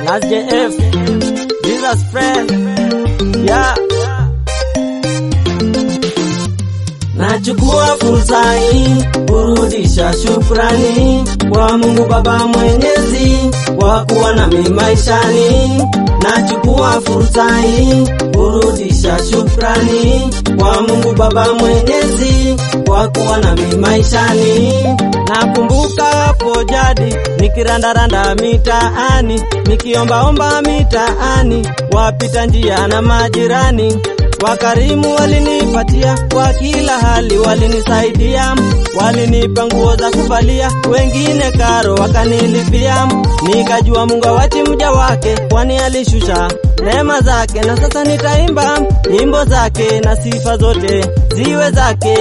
Last JF, Jesus friend, yeah. Nachukua fursa hii kurudisha shukrani kwa Mungu Baba Mwenyezi kwa kuwa nami maishani. Nachukua fursa hii kurudisha shukrani kwa Mungu Baba Mwenyezi kwa kuwa nami maishani. Nakumbuka hapo jadi nikirandaranda mitaani nikiombaomba mitaani, wapita njia na majirani Wakarimu walinipatia kwa kila hali, walinisaidia, walinipa nguo za kuvalia, wengine karo wakanilipia. Nikajua Mungu awachi mja wake, kwani alishusha neema zake, na sasa nitaimba nyimbo zake na sifa zote ziwe zake.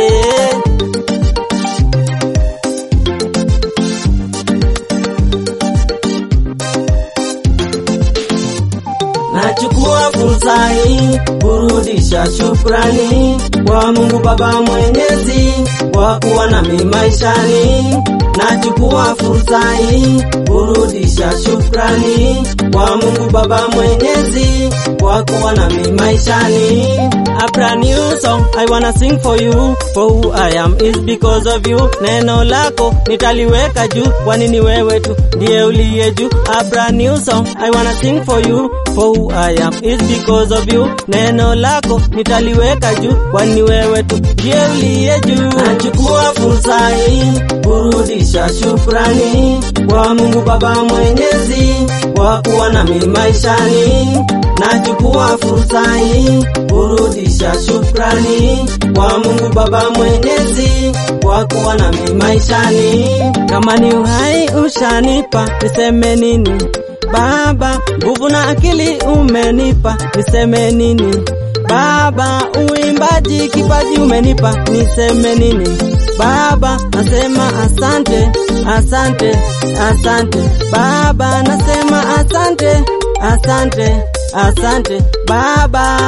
Nachukua fursa hii kurudisha shukrani kwa Mungu Baba Mwenyezi kwa kuwa nami maishani. Nachukua fursa hii kurudisha shukrani kwa Mungu Baba Mwenyezi kwa kuwa nami maishani. A brand new song I wanna sing for you for who I am is because of you. Neno lako nitaliweka juu, kwani ni wewe tu ndiye uliye juu. A brand new song I wanna sing for you for who I am is because of you. Neno lako nitaliweka juu, kwani wewe tu ndiye uliye juu. Nachukua fursa hii kurudisha shukrani kwa Mungu Baba Mwenyezi kwa kuwa nami maishani. Nachukua fursa hii kurudisha shukrani kwa Mungu Baba Mwenyezi kwa kuwa nami maishani. Kama ni uhai ushanipa, niseme nini? Baba, nguvu na akili umenipa, niseme nini? Baba, uimbaji kipaji umenipa, niseme nini? Baba, nasema asante, asante, asante. Baba, nasema asante, asante, asante. Baba.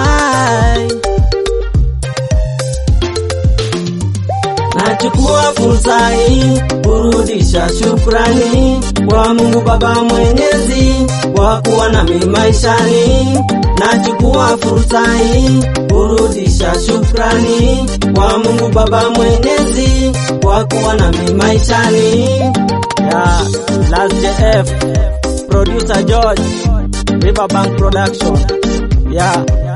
Nachukua fursa hii kurudisha shukrani kwa Mungu Baba Mwenyezi kwa kuwa nami maishani. Nachukua fursa hii kurudisha shukrani kwa Mungu Baba Mwenyezi kwa kuwa nami maishani. Yeah, Last JF, producer George, Riverbank Production. Yeah.